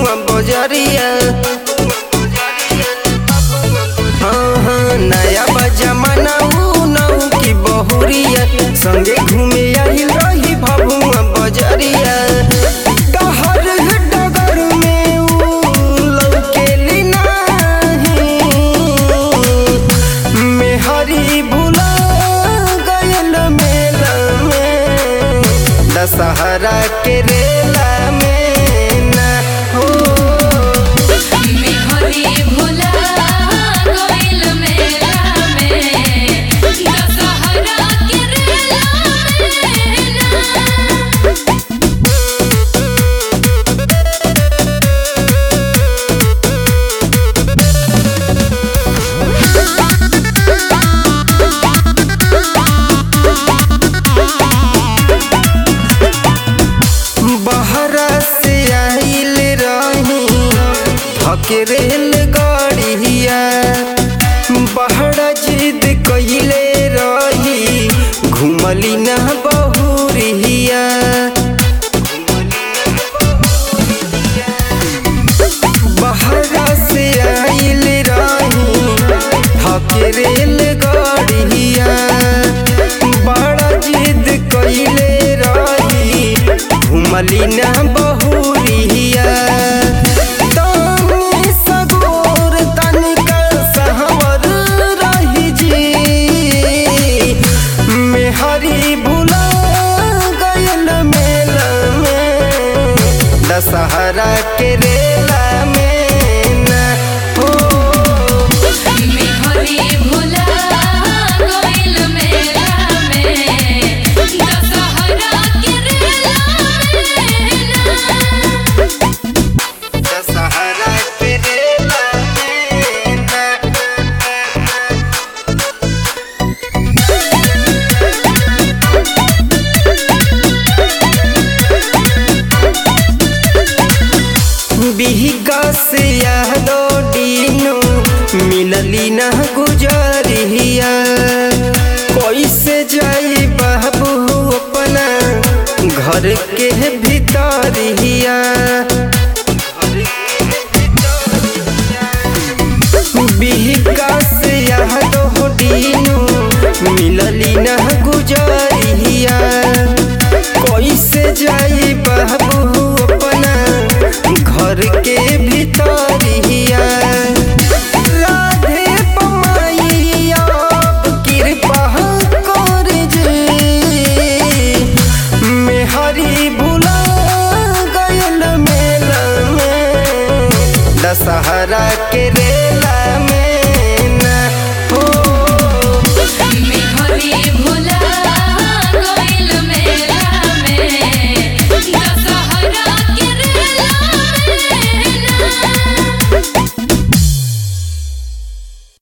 बबुआ बजरिया हाँ हाँ नया बजमाना ऊ नऊ की बहुरिया संगे घूमे आइल रही बबुआ बजरिया कहर डगर में ऊ लौकेली नाही मेहरी भुला गयल मेला में दशहरा के रेला में ना हो मेहरी भुला गइल मेला में दशहरा के रेला में ना बहरा से आइल रही थके रेल गाड़िया बहरा जिद कइले रही घुमली ना बहुरिया बहरा से आइल रही थके रेल गाड़िया बड़ा जिद कइले रही घुमली ना बहुरिया तनी सगोर तनिका सहवर रही जी मेहरी भुला गयल मेला में दशहरा के रेला में ना हो मेहरी भुला गइल मेला में दशहरा के रेला में ना दशहरा के रेला में ना बिहिका से यादो डीनो मिलली ना गुजरिया कैसे जाई बाबू अपना घर के भीतरिया बिहिका से यादो डीनो मिलली ना गुजरिया कैसे जाई बाबू अपना घर के भीतरिया राधे पमाई अब कृपा कर जे मेहरी भुला गयल मेला में दशहरा के रे